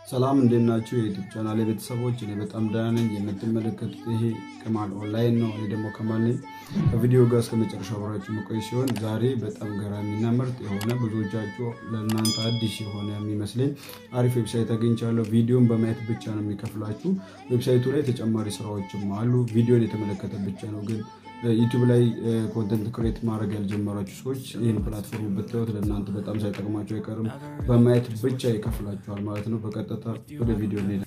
ሰላም እንዴት ናችሁ? የዩቲዩብ ቻናል ቤተሰቦች፣ እኔ በጣም ደህና ነኝ። የምትመለከቱት ይሄ ከማል ኦንላይን ነው። እኔ ደግሞ ከማል ነኝ። ከቪዲዮ ጋር እስከ መጨረሻ አብራችሁ መቆይ ሲሆን ዛሬ በጣም ገራሚና ምርጥ የሆነ ብዙዎቻችሁ ለእናንተ አዲስ የሆነ የሚመስለኝ አሪፍ ዌብሳይት አግኝቻለሁ። ቪዲዮን በማየት ብቻ ነው የሚከፍላችሁ። ዌብሳይቱ ላይ ተጨማሪ ስራዎችም አሉ። ቪዲዮን የተመለከተ ብቻ ነው ግን ዩቲዩብ ላይ ኮንተንት ክሬት ማድረግ ያልጀመራችሁ ሰዎች ይህን ፕላትፎርም ብታዩት ለእናንተ በጣም ሳይጠቅማቸው አይቀርም። በማየት ብቻ ይከፍላችኋል ማለት ነው። በቀጥታ ወደ ቪዲዮ እንሄዳለን።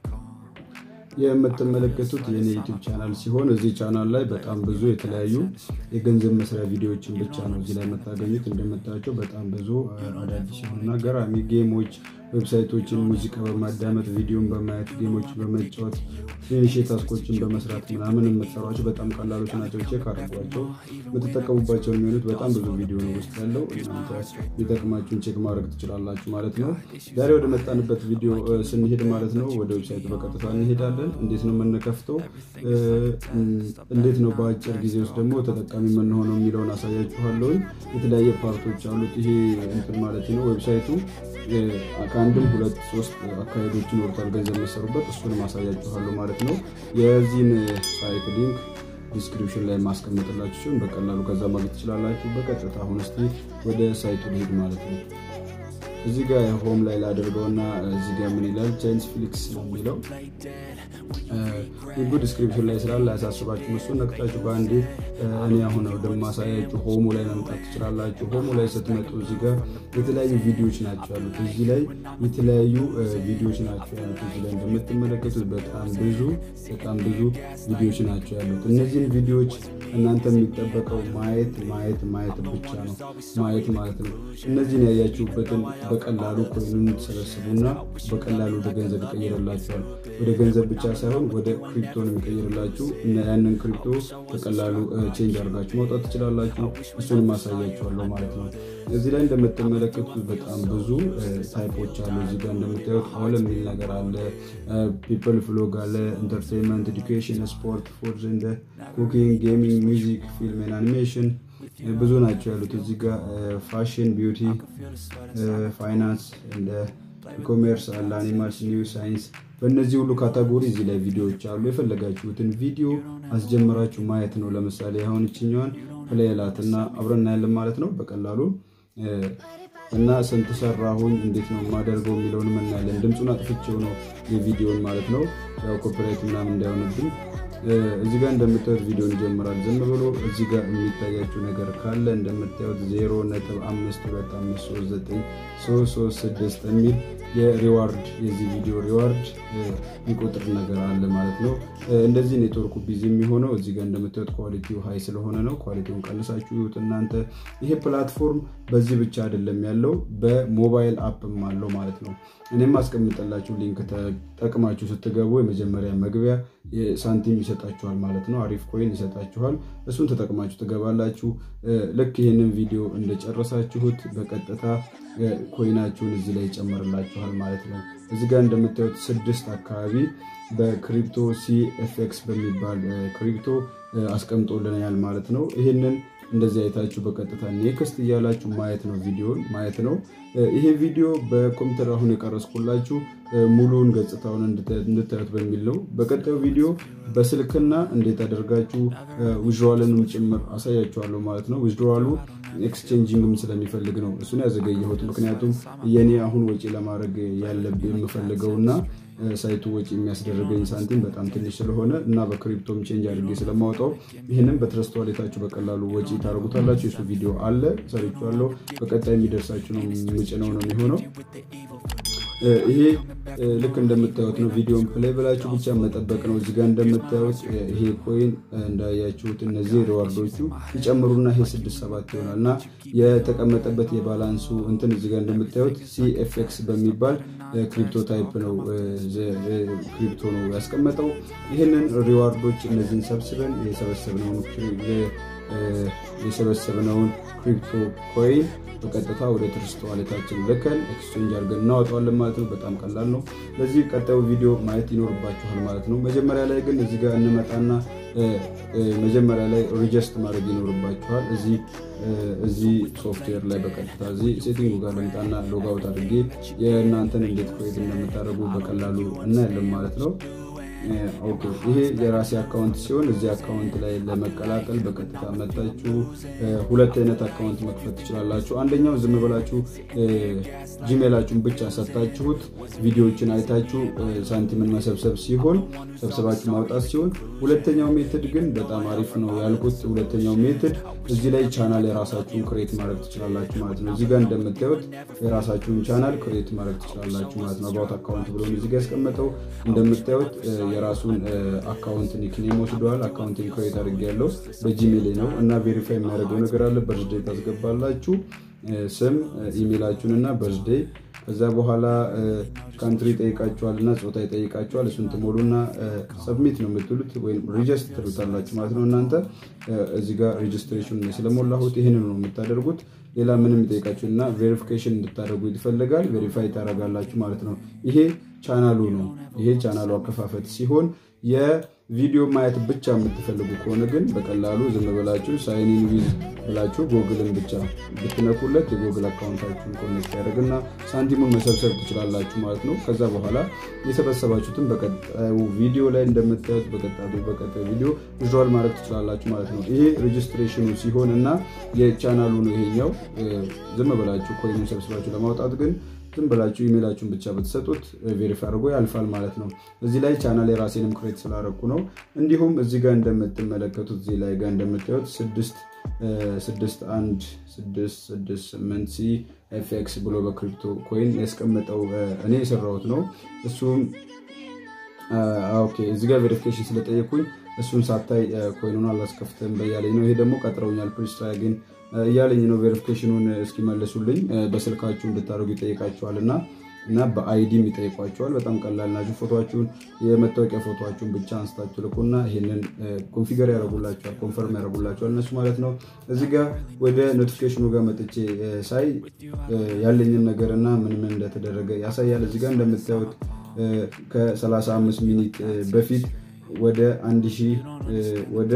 የምትመለከቱት የኔ ዩቲዩብ ቻናል ሲሆን እዚህ ቻናል ላይ በጣም ብዙ የተለያዩ የገንዘብ መስሪያ ቪዲዮዎችን ብቻ ነው እዚህ ላይ የምታገኙት። እንደምታያቸው በጣም ብዙ አዳዲስ የሆኑና ገራሚ ጌሞች፣ ዌብሳይቶችን፣ ሙዚቃ በማዳመጥ ቪዲዮን በማየት ጌሞች በመጫወት ትንሽ ታስኮችን በመስራት ምናምን የምትሰሯቸው በጣም ቀላሎች ናቸው። ቼክ አድርጓቸው። የምትጠቀሙባቸው የሚሆኑት በጣም ብዙ ቪዲዮ ነው ውስጥ ያለው። እናንተ ሊጠቅማችሁን ቼክ ማድረግ ትችላላችሁ ማለት ነው። ዛሬ ወደ መጣንበት ቪዲዮ ስንሄድ ማለት ነው ወደ ዌብሳይቱ በቀጥታ እንሄዳለን። እንዴት ነው የምንከፍተው፣ እንዴት ነው በአጭር ጊዜ ውስጥ ደግሞ ተጠቃሚ የምንሆነው የሚለውን አሳያችኋለሁ። የተለያየ ፓርቶች አሉት ይሄ እንትን ማለት ነው ዌብሳይቱ ከአንድም ሁለት ሶስት አካሄዶችን ወርታል ገንዘብ መሰሩበት እሱንም አሳያችኋለሁ ማለት ነው። የዚህን ሳይት ሊንክ ዲስክሪፕሽን ላይ ማስቀመጥላችሁ ሲሆን በቀላሉ ከዛ ማግኘት ትችላላችሁ። በቀጥታ አሁን እስኪ ወደ ሳይቱ ልሄድ ማለት ነው። እዚህ ጋር ሆም ላይ ላደርገውና እዚህ ጋር ምን ይላል ቻይንስ ፍሊክስ ነው የሚለው ሊንኩ ዲስክሪፕሽን ላይ ስላለ አያሳስባችሁ። እሱን ነክታችሁ በአንዴ እኔ አሁን ወደማሳያችሁ ሆሙ ላይ መምጣት ትችላላችሁ። ሆሙ ላይ ስትመጡ እዚህ ጋር የተለያዩ ቪዲዮዎች ናቸው ያሉት። እዚህ ላይ የተለያዩ ቪዲዮዎች ናቸው ያሉት። እዚህ ላይ እንደምትመለከቱት በጣም ብዙ በጣም ብዙ ቪዲዮዎች ናቸው ያሉት። እነዚህን ቪዲዮዎች እናንተ የሚጠበቀው ማየት ማየት ማየት ብቻ ነው ማየት ማለት ነው። እነዚህን ያያችሁበትን በቀላሉ ኮይኑን ትሰበስቡና በቀላሉ ወደ ገንዘብ ይቀይርላችኋል። ወደ ገንዘብ ብቻ ሳይሆን ወደ ክሪፕቶ ነው የሚቀይርላችሁ እና ያንን ክሪፕቶ በቀላሉ ቼንጅ አድርጋችሁ ማውጣት ትችላላችሁ። እሱንም ማሳያችኋለሁ ማለት ነው። እዚህ ላይ እንደምትመለከቱት በጣም ብዙ ታይፖች አሉ። እዚህ ጋር እንደምታዩት ኦል የሚል ነገር አለ። ፒፕል ፍሎግ አለ። ኢንተርቴንመንት፣ ኤዱኬሽን፣ ስፖርት፣ ፉድ፣ እንደ ኩኪንግ፣ ጌሚንግ፣ ሚውዚክ፣ ፊልም፣ አኒሜሽን ብዙ ናቸው ያሉት። እዚህ ጋር ፋሽን፣ ቢዩቲ፣ ፋይናንስ፣ እንደ ኢኮሜርስ አለ፣ አኒማልስ፣ ኒው ሳይንስ በእነዚህ ሁሉ ካታጎሪ እዚህ ላይ ቪዲዮዎች አሉ። የፈለጋችሁትን ቪዲዮ አስጀምራችሁ ማየት ነው። ለምሳሌ አሁን ይችኛዋን ፕሌላት እና አብረን እናያለን ማለት ነው በቀላሉ እና ስንት ሰራሁኝ እንዴት ነው የማደርገው የሚለውን እናያለን። ድምፁን አጥፍቼው ነው የቪዲዮን ማለት ነው ያው ኮፒራይት ምናምን እንዳይሆንብኝ። እዚህ ጋር እንደምታዩት ቪዲዮን ይጀምራል። ዝም ብሎ እዚህ ጋር የሚታያችሁ ነገር ካለ እንደምታዩት ዜሮ ነጥብ አምስት ሁለት አምስት ሶስት ዘጠኝ ሶስት ሶስት ስድስት የሚል የሪዋርድ የዚህ ቪዲዮ ሪዋርድ የሚቆጥር ነገር አለ ማለት ነው። እንደዚህ ኔትወርኩ ቢዚ የሚሆነው እዚህ ጋር እንደምታዩት ኳሊቲው ሀይ ስለሆነ ነው። ኳሊቲውን ቀንሳችሁ ይሁት እናንተ። ይሄ ፕላትፎርም በዚህ ብቻ አይደለም ያለው በሞባይል አፕም አለው ማለት ነው። እኔም አስቀምጠላችሁ ሊንክ ተጠቅማችሁ ስትገቡ የመጀመሪያ መግቢያ ሳንቲም ይሰጣችኋል ማለት ነው። አሪፍ ኮይን ይሰጣችኋል። እሱን ተጠቅማችሁ ትገባላችሁ። ልክ ይህንን ቪዲዮ እንደጨረሳችሁት በቀጥታ ኮይናችሁን እዚህ ላይ ይጨምርላችኋል ማለት ነው። እዚህ ጋር እንደምታዩት ስድስት አካባቢ በክሪፕቶ ሲኤፍኤክስ በሚባል ክሪፕቶ አስቀምጦልናል ማለት ነው። ይህንን እንደዚህ አይታችሁ በቀጥታ ኔክስት እያላችሁ ማየት ነው፣ ቪዲዮን ማየት ነው። ይሄ ቪዲዮ በኮምፒውተር አሁን የቀረስኩላችሁ ሙሉውን ገጽታውን እንድታዩት በሚል ነው። በቀጣዩ ቪዲዮ በስልክና እንዴት አደርጋችሁ ዊዝድሮዋልንም ጭምር አሳያችኋለሁ ማለት ነው። ዊዝድሮዋሉ ኤክስቼንጂንግም ስለሚፈልግ ነው እሱን ያዘገየሁት። ምክንያቱም የኔ አሁን ወጪ ለማድረግ ያለብኝ የምፈልገውና ሳይቱ ወጪ የሚያስደርገኝ ሳንቲም በጣም ትንሽ ስለሆነ እና በክሪፕቶም ቼንጅ አድርጌ ስለማወጣው ይህንም በትረስት ዋሌታችሁ በቀላሉ ወጪ ታደርጉታላችሁ። የሱ ቪዲዮ አለ ሰርቼዋለሁ። በቀጣይ የሚደርሳችሁ ነው የምጭነው ነው የሚሆነው። ይሄ ልክ እንደምታዩት ነው። ቪዲዮን ፕሌይ ብላችሁ ብቻ መጠበቅ ነው። እዚጋ እንደምታዩት ይሄ ኮይን እንዳያችሁት እነዚህ ሪዋርዶቹ ይጨምሩና ይሄ ስድስት ሰባት ይሆናል እና የተቀመጠበት የባላንሱ እንትን እዚጋ እንደምታዩት ሲኤፍኤክስ በሚባል ክሪፕቶ ታይፕ ነው ክሪፕቶ ነው ያስቀመጠው። ይህንን ሪዋርዶች እነዚህን ሰብስበን የሰበሰብነውን የሰበሰብነውን ክሪፕቶ ኮይን በቀጥታ ወደ ትርስት ዋሌታችን ልከን ኤክስቼንጅ አድርገን እናወጣዋለን ማለት ነው። በጣም ቀላል ነው። ለዚህ ቀጣዩ ቪዲዮ ማየት ይኖርባችኋል ማለት ነው። መጀመሪያ ላይ ግን እዚህ ጋር እንመጣና መጀመሪያ ላይ ሪጀስት ማድረግ ይኖርባችኋል። እዚህ እዚህ ሶፍትዌር ላይ በቀጥታ እዚህ ሴቲንጉ ጋር ልምጣና ሎጋውት አድርጌ የእናንተን እንዴት ክሬት እንደምታደርጉ በቀላሉ እናያለን ማለት ነው። ኦኬ ይሄ የራሴ አካውንት ሲሆን እዚህ አካውንት ላይ ለመቀላቀል በቀጥታ መጣችሁ ሁለት አይነት አካውንት መክፈት ትችላላችሁ። አንደኛው ዝም ብላችሁ ጂሜላችሁን ብቻ ሰጥታችሁት ቪዲዮዎችን አይታችሁ ሳንቲምን መሰብሰብ ሲሆን ሰብሰባችሁ ማውጣት ሲሆን፣ ሁለተኛው ሜትድ ግን በጣም አሪፍ ነው ያልኩት። ሁለተኛው ሜትድ እዚህ ላይ ቻናል የራሳችሁን ክሬት ማድረግ ትችላላችሁ ማለት ነው። እዚህ ጋር እንደምታዩት የራሳችሁን ቻናል ክሬት ማድረግ ትችላላችሁ ማለት ነው። አባውት አካውንት ብሎ እዚህ ጋር ያስቀመጠው እንደምታዩት የራሱን አካውንት ኒክኔም ወስደዋል። አካውንቲንግ ክሬት አድርጌ ያለው በጂሜል ነው እና ቬሪፋይ የሚያደርገው ነገር አለ። በርዝዴይ ታስገባላችሁ ስም ኢሜይላችሁን እና በርዝዴይ ከዛ በኋላ ካንትሪ ይጠይቃችኋል እና ፆታ ይጠይቃችኋል። እሱን ትሞሉና ሰብሚት ነው የምትሉት ወይም ሪጅስት ትሉታላችሁ ማለት ነው። እናንተ እዚህ ጋር ሬጅስትሬሽን ስለሞላሁት ይህን ነው የምታደርጉት። ሌላ ምንም ይጠይቃችሁ እና ቬሪፊኬሽን እንድታደርጉ ይፈልጋል። ቬሪፋይ ታደርጋላችሁ ማለት ነው። ይሄ ቻናሉ ነው። ይሄ ቻናሉ አከፋፈት ሲሆን የቪዲዮ ማየት ብቻ የምትፈልጉ ከሆነ ግን በቀላሉ ዝም ብላችሁ ሳይኒን ዊዝ ብላችሁ ጎግልን ብቻ ብትነኩለት የጎግል አካውንታችሁን ኮኔክት ያደርግና ሳንቲሙን መሰብሰብ ትችላላችሁ ማለት ነው። ከዛ በኋላ የሰበሰባችሁትን በቀጣዩ ቪዲዮ ላይ እንደምታዩት በቀጣዩ ቪዲዮ ቪዥዋል ማድረግ ትችላላችሁ ማለት ነው። ይሄ ሬጅስትሬሽኑ ሲሆን እና የቻናሉ ነው ይሄኛው። ዝም ብላችሁ ኮይኑን ሰብስባችሁ ለማውጣት ግን ዝም ብላችሁ ኢሜላችሁን ብቻ ብትሰጡት ቬሪፋይ አድርጎ ያልፋል ማለት ነው። እዚህ ላይ ቻናል የራሴንም ክሬት ስላደረኩ ነው። እንዲሁም እዚህ ጋር እንደምትመለከቱት እዚህ ላይ ጋር እንደምታዩት ስድስት ስድስት አንድ ስድስት ስድስት ስምንት ሲ ኤፍኤክስ ብሎ በክሪፕቶ ኮይን ያስቀመጠው እኔ የሰራሁት ነው። እሱም ኦኬ እዚህ ጋር ቬሪፊኬሽን ስለጠየኩኝ እሱን ሳታይ ኮይኑን አላስከፍትም በያለኝ ነው። ይሄ ደግሞ ቀጥረውኛል ፕሪስትራይ ግን እያለኝ ነው። ቬሪፊኬሽኑን እስኪመልሱልኝ በስልካችሁ እንድታደርጉ ይጠይቃችኋል እና እና በአይዲም ይጠይቋቸዋል። በጣም ቀላል ናቸው። ፎቶችሁን የመታወቂያ ፎቶችሁን ብቻ አንስታችሁ ልኩና ይህንን ኮንፊገር ያደረጉላቸዋል፣ ኮንፈርም ያደረጉላቸዋል እነሱ ማለት ነው። እዚህ ጋር ወደ ኖቲፊኬሽኑ ጋር መጥቼ ሳይ ያለኝን ነገር እና ምን ምን እንደተደረገ ያሳያል። እዚህ ጋር እንደምታዩት ከ35 ሚኒት በፊት ወደ 1000 ወደ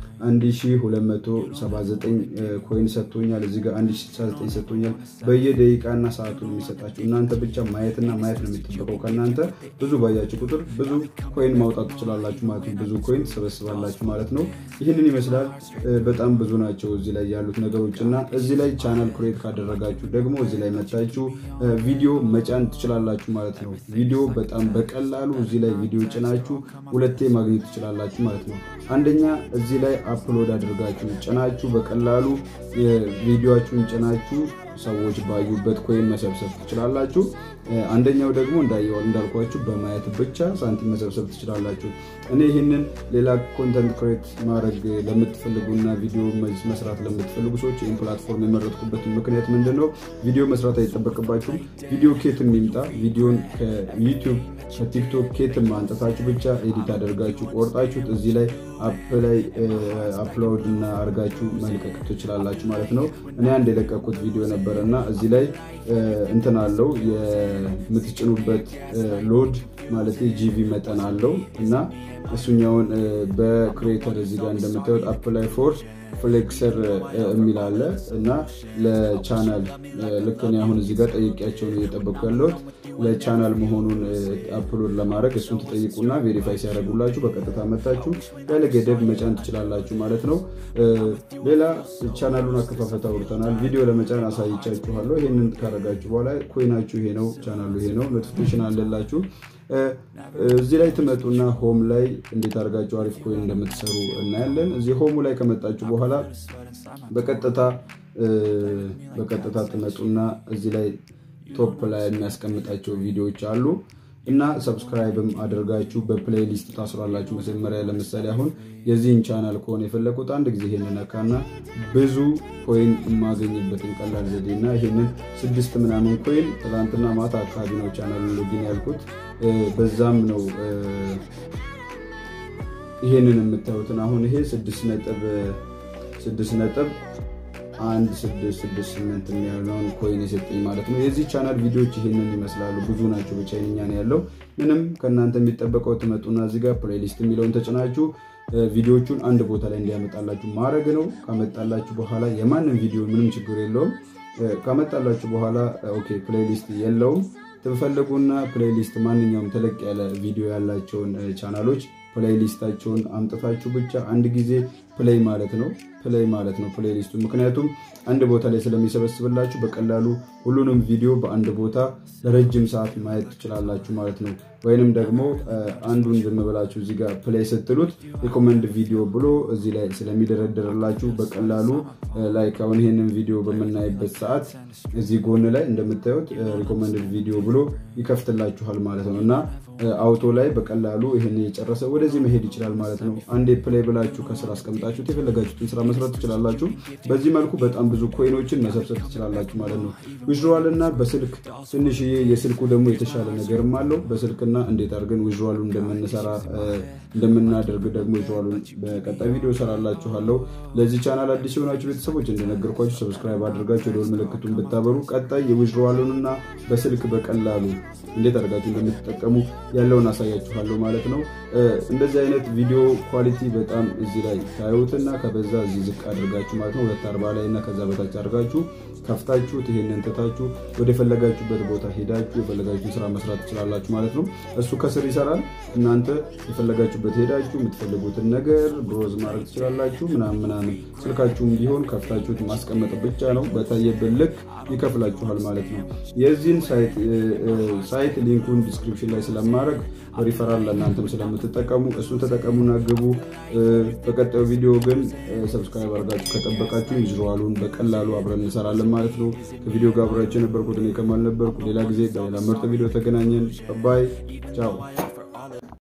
1279 ኮይን ሰጥቶኛል። እዚህ ጋር 1069 ሰጥቶኛል። በየደቂቃና ሰዓቱን የሚሰጣችሁ እናንተ ብቻ ማየትና ማየት ነው የሚጠበቀው ከእናንተ። ብዙ ባያችሁ ቁጥር ብዙ ኮይን ማውጣት ትችላላችሁ ማለት ነው። ብዙ ኮይን ትሰበስባላችሁ ማለት ነው። ይህንን ይመስላል። በጣም ብዙ ናቸው እዚህ ላይ ያሉት ነገሮች እና እዚህ ላይ ቻናል ክሬት ካደረጋችሁ ደግሞ እዚህ ላይ መታችሁ ቪዲዮ መጫን ትችላላችሁ ማለት ነው። ቪዲዮ በጣም በቀላሉ እዚህ ላይ ቪዲዮ ጭናችሁ ሁለቴ ማግኘት ትችላላችሁ ማለት ነው። አንደኛ እዚህ ላይ አፕሎድ አድርጋችሁ ጭናችሁ በቀላሉ ቪዲዮችሁን ጭናችሁ ሰዎች ባዩበት ኮይን መሰብሰብ ትችላላችሁ። አንደኛው ደግሞ እንዳልኳችሁ በማየት ብቻ ሳንቲም መሰብሰብ ትችላላችሁ። እኔ ይህንን ሌላ ኮንተንት ክሬት ማድረግ ለምትፈልጉና ቪዲዮ መስራት ለምትፈልጉ ሰዎች ይህን ፕላትፎርም የመረጥኩበት ምክንያት ምንድን ነው? ቪዲዮ መስራት አይጠበቅባችሁም። ቪዲዮ ኬትም ይምጣ ቪዲዮን ከዩቲዩብ ከቲክቶክ ኬትም አንጠታችሁ ብቻ ኤዲት አደርጋችሁ ቆርጣችሁት እዚህ ላይ አፕ ላይ አፕሎድ እና አድርጋችሁ መልቀቅ ትችላላችሁ ማለት ነው። እኔ አንድ የለቀኩት ቪዲዮ ነበረ እና እዚህ ላይ እንትን አለው የምትጭኑበት ሎድ ማለት ጂቪ መጠን አለው እና እሱኛውን በክሬተር እዚህ ጋር እንደምታዩት አፕ ላይ ፎርስ ፍሌክሰር የሚል አለ እና ለቻናል ልክ እኔ አሁን እዚህ ጋር ጠይቄያቸው ነው እየጠበቅኩ ያለሁት ለቻናል መሆኑን አፕሎድ ለማድረግ እሱን ትጠይቁና ቬሪፋይ ሲያደርጉላችሁ በቀጥታ መታችሁ ያለ ገደብ መጫን ትችላላችሁ ማለት ነው። ሌላ ቻናሉን አከፋፈት አውርተናል። ቪዲዮ ለመጫን አሳይቻችኋለሁ። ይህንን ካረጋችሁ በኋላ ኮይናችሁ ይሄ ነው፣ ቻናሉ ይሄ ነው፣ ኖቲፊኬሽን አለላችሁ። እዚህ ላይ ትመጡና ሆም ላይ እንዴት አድርጋችሁ አሪፍ ኮይን እንደምትሰሩ እናያለን። እዚህ ሆሙ ላይ ከመጣችሁ በኋላ በቀጥታ በቀጥታ ትመጡና እዚህ ላይ ቶፕ ላይ የሚያስቀምጣቸው ቪዲዮዎች አሉ እና ሰብስክራይብም አድርጋችሁ በፕሌይሊስት ታስሯላችሁ። መጀመሪያ ለምሳሌ አሁን የዚህን ቻናል ከሆነ የፈለኩት አንድ ጊዜ ይሄንን ነካና ብዙ ኮይን የማገኝበትን ቀላል ዘዴ እና ይሄንን ስድስት ምናምን ኮይን ትላንትና ማታ አካባቢ ነው ቻናሉን ሎጊን ያልኩት። በዛም ነው ይሄንን የምታዩትን አሁን ይሄ ስድስት ነጥብ ስድስት ነጥብ አንድ ስድስት ስድስት ስምንት የሚሆነውን ኮይን የሰጠኝ ማለት ነው። የዚህ ቻናል ቪዲዮዎች ይህንን ይመስላሉ። ብዙ ናቸው። በቻይንኛ ነው ያለው። ምንም ከእናንተ የሚጠበቀው ትመጡና እዚህ ጋር ፕሌሊስት የሚለውን ተጭናችሁ ቪዲዮዎቹን አንድ ቦታ ላይ እንዲያመጣላችሁ ማድረግ ነው። ካመጣላችሁ በኋላ የማንም ቪዲዮ ምንም ችግር የለውም። ካመጣላችሁ በኋላ ኦኬ ፕሌሊስት የለውም ትፈልጉና ፕሌሊስት ማንኛውም ተለቅ ያለ ቪዲዮ ያላቸውን ቻናሎች ፕሌይሊስታቸውን አምጥታችሁ ብቻ አንድ ጊዜ ፕሌይ ማለት ነው ፕሌይ ማለት ነው ፕሌይሊስቱ። ምክንያቱም አንድ ቦታ ላይ ስለሚሰበስብላችሁ በቀላሉ ሁሉንም ቪዲዮ በአንድ ቦታ ለረጅም ሰዓት ማየት ትችላላችሁ ማለት ነው። ወይንም ደግሞ አንዱን ዝም ብላችሁ እዚህ ጋር ፕሌይ ስትሉት ሪኮመንድ ቪዲዮ ብሎ እዚህ ላይ ስለሚደረደርላችሁ በቀላሉ ላይክ አሁን ይህንን ቪዲዮ በምናይበት ሰዓት እዚህ ጎን ላይ እንደምታዩት ሪኮመንድ ቪዲዮ ብሎ ይከፍትላችኋል ማለት ነው እና አውቶ ላይ በቀላሉ ይህን የጨረሰ ወደዚህ መሄድ ይችላል ማለት ነው። አንዴ ፕሌይ ብላችሁ ከስራ አስቀምጣችሁት የፈለጋችሁትን ስራ መስራት ትችላላችሁ። በዚህ መልኩ በጣም ብዙ ኮይኖችን መሰብሰብ ትችላላችሁ ማለት ነው። ዊዝድሮዋል እና በስልክ ትንሽዬ የስልኩ ደግሞ የተሻለ ነገርም አለው። በስልክና እንዴት አድርገን ዊዝድሮዋሉ እንደምንሰራ እንደምናደርግ ደግሞ ዊዝድሮዋሉን በቀጣይ ቪዲዮ ሰራላችኋለሁ። ለዚህ ቻናል አዲስ የሆናችሁ ቤተሰቦች እንደነገርኳችሁ ሰብስክራይብ አድርጋችሁ የደወል ምልክቱን ብታበሩ ቀጣይ የዊዝድሮዋሉንና በስልክ በቀላሉ እንዴት አድርጋችሁ እንደምትጠቀሙ ያለውን አሳያችኋለሁ ማለት ነው። እንደዚህ አይነት ቪዲዮ ኳሊቲ በጣም እዚህ ላይ ታዩትና ከበዛ እዚህ ዝቅ አድርጋችሁ ማለት ነው ሁለት አርባ ላይ እና ከዛ በታች አድርጋችሁ ከፍታችሁት ይሄንን ትታችሁ ወደ የፈለጋችሁበት ቦታ ሄዳችሁ የፈለጋችሁን ስራ መስራት ትችላላችሁ ማለት ነው። እሱ ከስር ይሰራል። እናንተ የፈለጋችሁበት ሄዳችሁ የምትፈልጉትን ነገር ብሮዝ ማድረግ ትችላላችሁ ምናምን ምናምን። ስልካችሁም ቢሆን ከፍታችሁት ማስቀመጥ ብቻ ነው። በታየብን ልክ ይከፍላችኋል ማለት ነው። የዚህን ሳይት ሊንኩን ዲስክሪፕሽን ላይ ስለማድረግ ሪፈራል ለእናንተም ስለምትጠቀሙ እሱን ተጠቀሙና ግቡ። በቀጣዩ ቪዲዮ ግን ሰብስክራይብ አድርጋችሁ ከጠበቃችሁ ዊዝድሮዋሉን በቀላሉ አብረን እንሰራለን ማለት ነው። ከቪዲዮ ጋር አብራችሁ የነበርኩት እኔ ከማል ነበርኩ። ሌላ ጊዜ በሌላ ምርጥ ቪዲዮ ተገናኘን። ባይ ቻው።